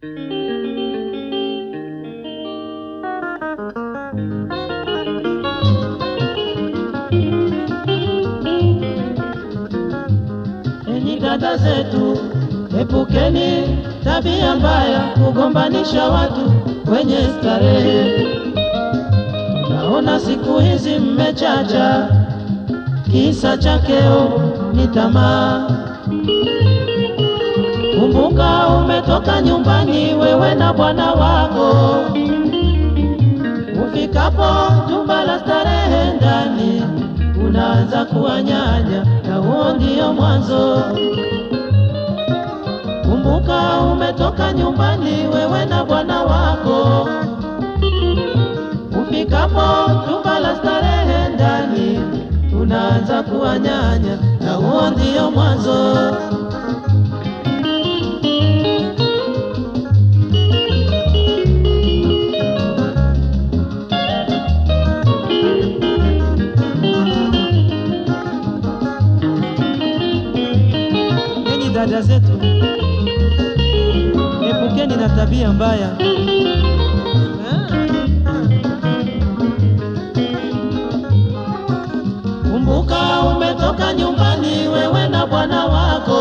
Enyi dada zetu, epukeni tabia mbaya, kugombanisha watu kwenye starehe. Naona siku hizi mmechacha, kisa chakeo ni tamaa. Kumbuka umetoka nyumbani, wewe na bwana wako, ufikapo jumba la starehe ndani unaanza kuwanyanya, na huo ndio mwanzo. Kumbuka umetoka nyumbani, wewe na bwana wako, ufikapo jumba la starehe ndani unaanza kuwanyanya, na huo ndio mwanzo. Enyi dada zetu, epukeni na tabia mbaya. Kumbuka umetoka nyumbani, wewe na bwana wako,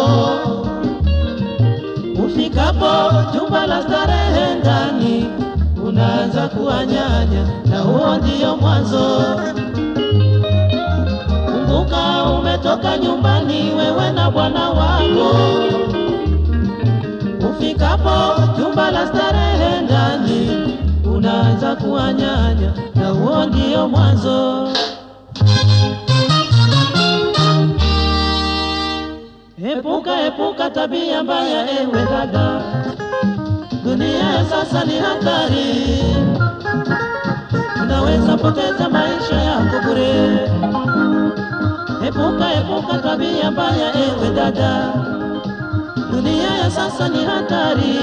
ufikapo jumba la starehe ndani unaanza kuwanyanya, na huo ndio mwanzo. Kumbuka umetoka nyumbani, wewe na bwana wako, ufikapo jumba la starehe ndani unaanza kuwanyanya, na huo ndio mwanzo. Epuka, epuka tabia mbaya, ewe dada, dunia ya sasa ni hatari, unaweza poteza maisha yako bure. Epuka, epuka tabia mbaya, ewe dada, dunia ya sasa ni hatari,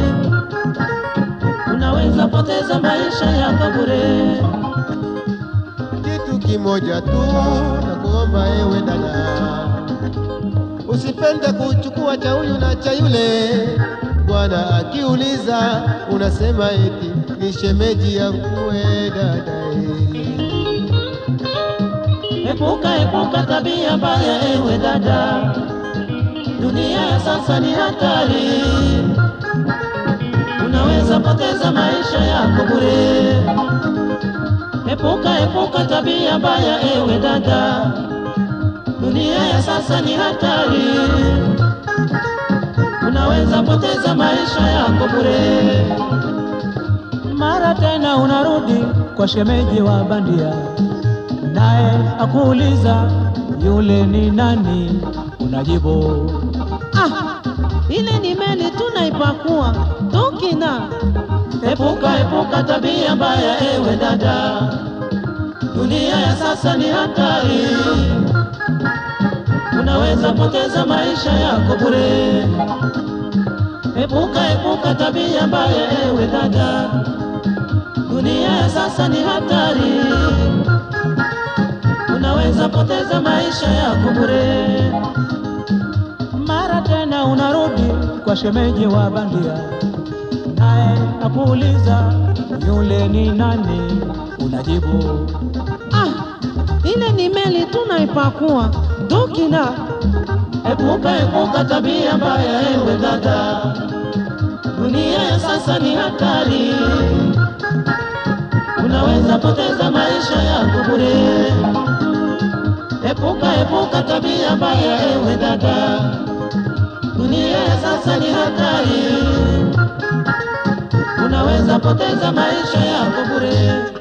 unaweza poteza maisha yako bure. Kitu kimoja tu nakuomba ewe dada, usipende kuchukua cha huyu na cha yule. Bwana akiuliza unasema eti ni shemeji yangu we dada eh. Epuka, epuka tabia mbaya, ewe dada, dunia ya sasa ni hatari, unaweza poteza maisha yako bure. Epuka, epuka tabia mbaya, ewe dada, dunia ya sasa ni hatari, unaweza poteza maisha yako bure. Mara tena unarudi kwa shemeji wa bandia naye akuuliza yule ni nani, unajibu ah, ile ni meli tunaipakua tukina. Epuka, epuka tabia mbaya, ewe dada, dunia ya sasa ni hatari, unaweza poteza maisha yako bure. Epuka, epuka tabia mbaya, ewe dada, dunia ya sasa ni hatari unaweza poteza maisha yako bure. Mara tena unarudi kwa shemeji wa bandia, naye akuuliza yule ni nani, unajibu ah, ile ni meli tunaipakua tukina. Epuka, epuka tabia mbaya, ewe dada, dunia ya sasa ni hatari, unaweza poteza maisha yako bure. Epuka, epuka tabia mbaya, ewe dada, dunia ya sasa ni hatari, unaweza poteza maisha yako bure.